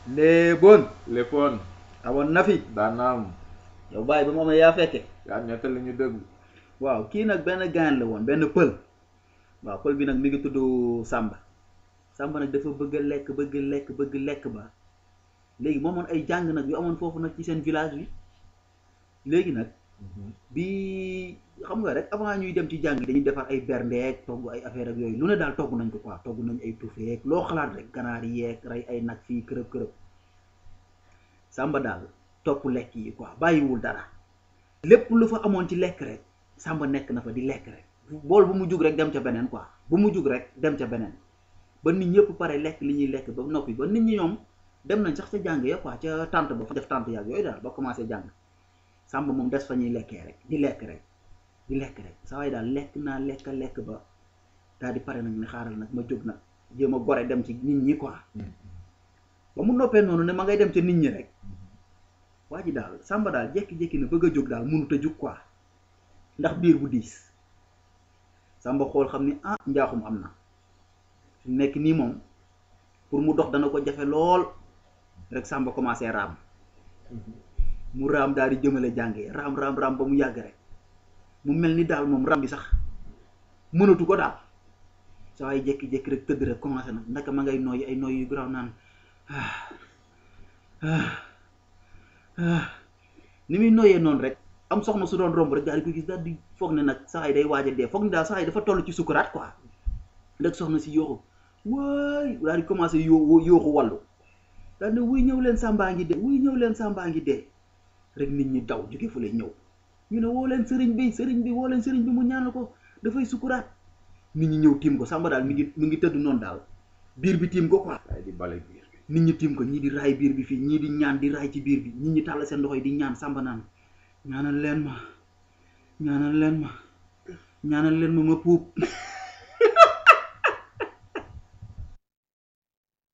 léeboon léppoon amoon na fi daanaam yow bàyyi ba mu amee yaa fekke yaa nettali ñu dëgg waaw kii nag benn gaan la woon benn pël waaw pël bi nag mi ngi tudd Samba Samba nag dafa bëgg a lekk bëgg lekk bëgg lekk ba léegi moo amoon ay jàng nag yu amoon foofu nag ci seen village bi léegi nag bi xam nga rek avant ñuy dem ci jàng dañuy defar ay berndeek togg ay affaire ak yooyu lu ne daal togg nañ ko quoi togg nañ ay tufeek loo xalaat rek ganaar yeeg rey ay nag fii kërëb kërëb Samba daal topp lekk yi quoi bàyyiwul dara lépp lu fa amoon ci lekk rek Samba nekk na fa di lekk rek bool bu mu jug rek dem ca beneen quoi bu mu jug rek dem ca beneen ba nit ñëpp pare lekk li ñuy lekk ba noppi ba nit ñi ñoom dem nañ sax ca jàng ya quoi ca tànt ba fa def tànt yaag yooyu daal ba commencé jàng Samba moom des fa ñuy lekkee rek di lekk rek di lekk rek saa waay daal lekk naa lekk lekk ba daal di pare nag ne xaaral nag ma jóg nag jéem a gore dem ci nit ñi quoi ba mu noppee noonu ne ma ngay dem ca nit ñi rek waa ji daal Samba daal jékki-jékki na bëgg a jóg daal mënut a jóg quoi ndax biir bu diis Samba xool xam ni ah njaaxum am na fi mu nekk nii moom pour mu dox dana ko jafe lool rek Samba commencé raam mu raam daal di jëmale jàngee raam raam raam ba mu yàgg rek mu mel ni daal moom raam bi sax mënatu ko daal saa ay jékki-jékki rek tëdd rek commencé na ndaka ma ngay nooyi ay nooyi yu garaaw naan ni muy nooyee noonu rek am soxna su doon romb rek daal di ko gis daal di foog ne nag saa yi day waaj a dee foog ni daal saa yi dafa toll ci sukuraat quoi rek soxna si yooxu waay daal di commencé yoo yooxu wàllu daal ne wuy ñëw leen sàmbaa ngi dee wuy ñëw leen sàmbaa ngi dee rek nit ñi daw jóge fu lay ñëw ñu ne woo leen sëriñ bi sëriñ bi woo leen sëriñ bi mu ñaanal ko dafay sukuraat nit ñi ñëw tiim ko Samba daal mi ngi mi ngi tëdd noonu daal biir bi tiim ko quoi waaye di bale biir bi nit ñi tiim ko ñii di raay biir bi fii ñii di ñaan di raay ci biir bi nit ñi tàll seen loxo yi di ñaan Samba naan ñaanal leen ma ñaanal leen ma ñaanal leen ma ma puub